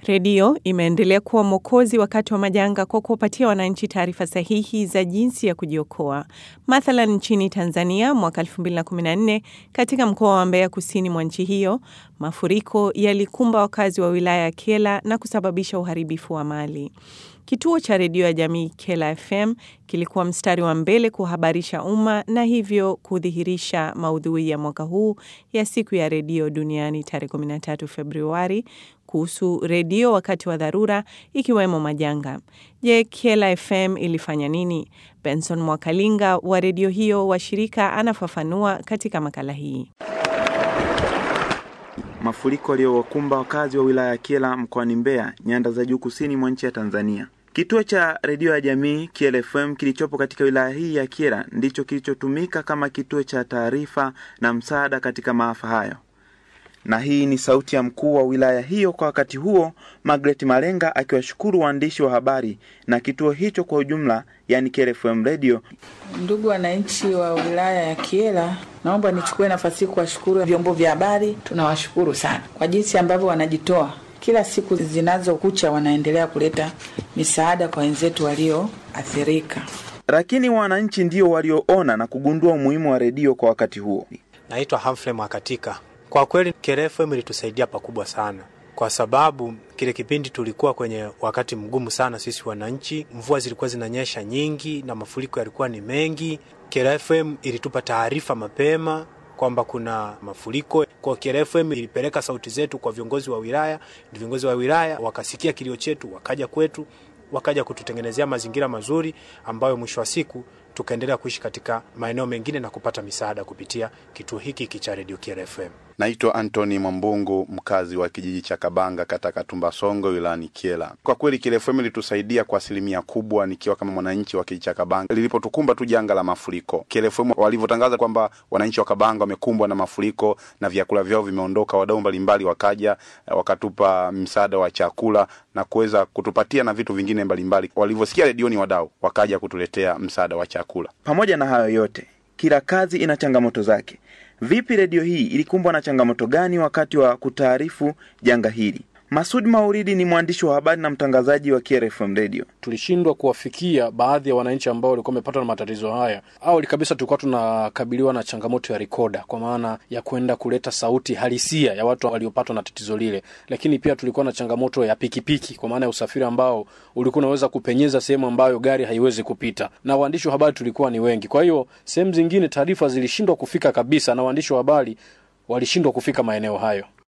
Redio imeendelea kuwa mwokozi wakati wa majanga kwa kuwapatia wananchi taarifa sahihi za jinsi ya kujiokoa. Mathalan, nchini Tanzania mwaka 2014 katika mkoa wa Mbeya kusini mwa nchi hiyo, mafuriko yalikumba wakazi wa wilaya ya Kyela na kusababisha uharibifu wa mali. Kituo cha redio ya jamii Kyela FM kilikuwa mstari wa mbele kuhabarisha umma na hivyo kudhihirisha maudhui ya mwaka huu ya siku ya redio duniani tarehe 13 Februari kuhusu redio wakati wa dharura ikiwemo majanga. Je, Kyela FM ilifanya nini? Benson Mwakalinga wa redio hiyo wa shirika anafafanua katika makala hii. Mafuriko yaliyowakumba wakazi wa wilaya ya Kyela mkoani Mbeya, nyanda za juu kusini mwa nchi ya Tanzania. Kituo cha redio ya jamii Kyela FM kilichopo katika wilaya hii ya Kyela ndicho kilichotumika kama kituo cha taarifa na msaada katika maafa hayo. Na hii ni sauti ya mkuu wa wilaya hiyo kwa wakati huo, Margaret Malenga akiwashukuru waandishi wa habari na kituo hicho kwa ujumla, yani Kyela FM Radio. Ndugu wananchi wa wilaya ya Kyela, naomba nichukue nafasi hii kuwashukuru vyombo vya habari. Tunawashukuru sana kwa jinsi ambavyo wanajitoa kila siku zinazokucha, wanaendelea kuleta misaada kwa wenzetu walioathirika. Lakini wananchi ndio walioona na kugundua umuhimu wa redio kwa wakati huo. Naitwa Humphrey Mwakatika. Kwa kweli Kyela FM ilitusaidia pakubwa sana, kwa sababu kile kipindi tulikuwa kwenye wakati mgumu sana sisi wananchi. Mvua zilikuwa zinanyesha nyingi na mafuriko yalikuwa ni mengi. Kyela FM ilitupa taarifa mapema kwamba kuna mafuriko. Kwa Kyela FM ilipeleka sauti zetu kwa viongozi wa wilaya, viongozi wa wilaya wakasikia kilio chetu, wakaja kwetu, wakaja kututengenezea mazingira mazuri ambayo mwisho wa siku tukaendelea kuishi katika maeneo mengine na kupata misaada kupitia kituo hiki hiki cha Radio Kyela FM. Naitwa Anthony Mwambungu, mkazi wa kijiji cha Kabanga kata Katumba Songo wilayani Kyela. Kwa kweli Kyela FM ilitusaidia kwa asilimia kubwa, nikiwa kama mwananchi wa kijiji cha Kabanga lilipotukumba tu janga la mafuriko. Kyela FM walivyotangaza kwamba wananchi wa Kabanga wamekumbwa na mafuriko na vyakula vyao vimeondoka, wadau mbalimbali wakaja wakatupa msaada wa chakula na kuweza kutupatia na vitu vingine mbalimbali. Walivyosikia redioni, wadau wakaja kutuletea msaada wa chakula. Pamoja na hayo yote, kila kazi ina changamoto zake. Vipi redio hii ilikumbwa na changamoto gani wakati wa kutaarifu janga hili? Masud Mauridi ni mwandishi wa habari na mtangazaji wa Kyela FM Radio. Tulishindwa kuwafikia baadhi ya wananchi ambao walikuwa wamepatwa na matatizo haya. Awali kabisa tulikuwa tunakabiliwa na changamoto ya rikoda, kwa maana ya kwenda kuleta sauti halisia ya watu waliopatwa na tatizo lile, lakini pia tulikuwa na changamoto ya pikipiki, kwa maana ya usafiri ambao ulikuwa unaweza kupenyeza sehemu ambayo gari haiwezi kupita, na waandishi wa habari tulikuwa ni wengi. Kwa hiyo sehemu zingine taarifa zilishindwa kufika kabisa, na waandishi wa habari walishindwa kufika maeneo hayo.